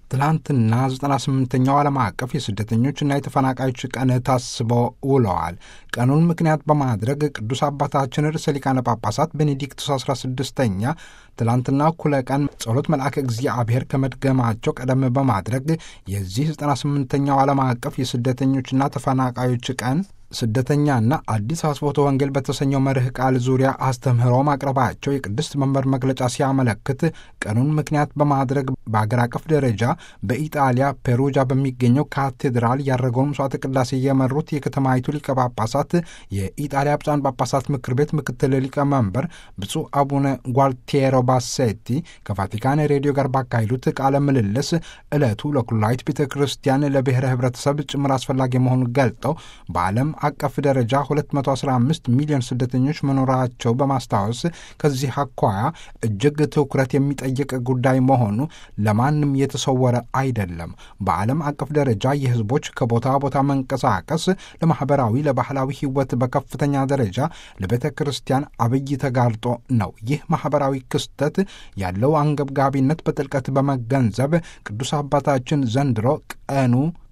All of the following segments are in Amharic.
ትላንትና 98ኛው ዓለም አቀፍ የስደተኞችና የተፈናቃዮች ቀን ታስበው ውለዋል። ቀኑን ምክንያት በማድረግ ቅዱስ አባታችን ርዕሰ ሊቃነ ጳጳሳት ቤኔዲክቱስ 16ኛ ትላንትና እኩለ ቀን ጸሎት መልአከ እግዚአብሔር ከመድገማቸው ቀደም በማድረግ የዚህ 98ኛው ዓለም አቀፍ የስደተኞችና ተፈናቃዮች ቀን ስደተኛና አዲስ አስቦተ ወንጌል በተሰኘው መርህ ቃል ዙሪያ አስተምህሮ ማቅረባቸው የቅድስት መንበር መግለጫ ሲያመለክት ቀኑን ምክንያት በማድረግ በአገር አቀፍ ደረጃ በኢጣሊያ ፔሩጃ በሚገኘው ካቴድራል ያደረገውን ምሥዋዕተ ቅዳሴ የመሩት የከተማይቱ ሊቀ ጳጳሳት የኢጣሊያ ብፁዓን ጳጳሳት ምክር ቤት ምክትል ሊቀመንበር ብፁዕ አቡነ ጓልቲየሮ ባሴቲ ከቫቲካን ሬዲዮ ጋር ባካሄዱት ቃለ ምልልስ ዕለቱ ለኩላዊት ቤተ ክርስቲያን ለብሔረ ህብረተሰብ ጭምር አስፈላጊ መሆኑን ገልጠው በዓለም አቀፍ ደረጃ 215 ሚሊዮን ስደተኞች መኖራቸው በማስታወስ ከዚህ አኳያ እጅግ ትኩረት የሚጠይቅ ጉዳይ መሆኑ ለማንም የተሰወረ አይደለም። በዓለም አቀፍ ደረጃ የህዝቦች ከቦታ ቦታ መንቀሳቀስ ለማኅበራዊ፣ ለባህላዊ ህይወት በከፍተኛ ደረጃ ለቤተ ክርስቲያን አብይ ተጋርጦ ነው። ይህ ማኅበራዊ ክስተት ያለው አንገብጋቢነት በጥልቀት በመገንዘብ ቅዱስ አባታችን ዘንድሮ ቀኑ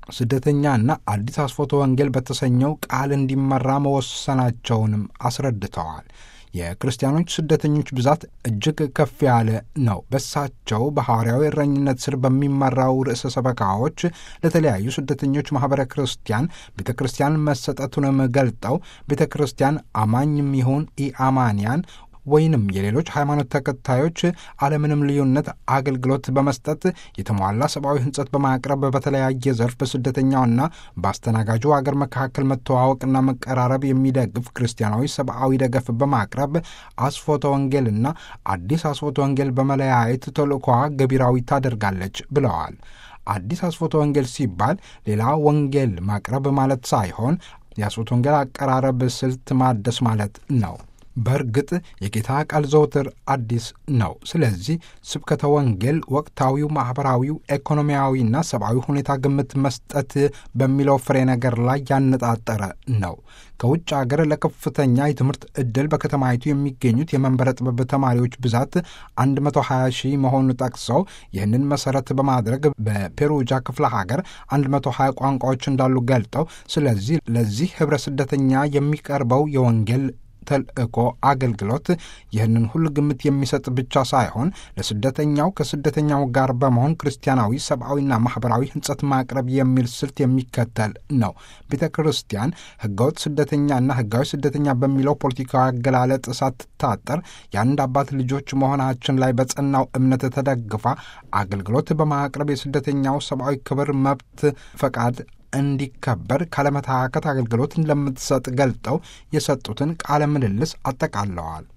ስደተኛና አዲስ አስፎቶ ወንጌል በተሰኘው ቃል እንዲመራ መወሰናቸውንም አስረድተዋል። የክርስቲያኖች ስደተኞች ብዛት እጅግ ከፍ ያለ ነው። በሳቸው በሐዋርያዊ እረኝነት ስር በሚመራው ርዕሰ ሰበካዎች ለተለያዩ ስደተኞች ማኅበረ ክርስቲያን ቤተ ክርስቲያን መሰጠቱንም ገልጠው ቤተ ክርስቲያን አማኝም ይሁን ኢአማንያን ወይንም የሌሎች ሃይማኖት ተከታዮች አለምንም ልዩነት አገልግሎት በመስጠት የተሟላ ሰብአዊ ሕንጸት በማቅረብ በተለያየ ዘርፍ በስደተኛውና በአስተናጋጁ አገር መካከል መተዋወቅና መቀራረብ የሚደግፍ ክርስቲያናዊ ሰብአዊ ደገፍ በማቅረብ አስፎተ ወንጌልና አዲስ አስፎተ ወንጌል በመለያየት ተልእኮዋ ገቢራዊ ታደርጋለች ብለዋል። አዲስ አስፎተ ወንጌል ሲባል ሌላ ወንጌል ማቅረብ ማለት ሳይሆን የአስፎተ ወንጌል አቀራረብ ስልት ማደስ ማለት ነው። በእርግጥ የጌታ ቃል ዘውትር አዲስ ነው። ስለዚህ ስብከተ ወንጌል ወቅታዊው፣ ማኅበራዊው፣ ኢኮኖሚያዊና ሰብአዊ ሁኔታ ግምት መስጠት በሚለው ፍሬ ነገር ላይ ያነጣጠረ ነው። ከውጭ አገር ለከፍተኛ የትምህርት ዕድል በከተማይቱ የሚገኙት የመንበረ ጥበብ ተማሪዎች ብዛት 120 ሺህ መሆኑን ጠቅሰው ይህንን መሠረት በማድረግ በፔሩጃ ክፍለ ሀገር 120 ቋንቋዎች እንዳሉ ገልጠው ስለዚህ ለዚህ ኅብረ ስደተኛ የሚቀርበው የወንጌል ተልእኮ አገልግሎት ይህንን ሁሉ ግምት የሚሰጥ ብቻ ሳይሆን ለስደተኛው ከስደተኛው ጋር በመሆን ክርስቲያናዊ ሰብአዊና ማኅበራዊ ሕንጸት ማቅረብ የሚል ስልት የሚከተል ነው። ቤተ ክርስቲያን ሕገወጥ ስደተኛና ሕጋዊ ስደተኛ በሚለው ፖለቲካዊ አገላለጥ ሳትታጠር የአንድ አባት ልጆች መሆናችን ላይ በጸናው እምነት ተደግፋ አገልግሎት በማቅረብ የስደተኛው ሰብአዊ ክብር፣ መብት፣ ፈቃድ እንዲከበር ካለመታከት አገልግሎት እንደምትሰጥ ገልጠው የሰጡትን ቃለ ምልልስ አጠቃለዋል።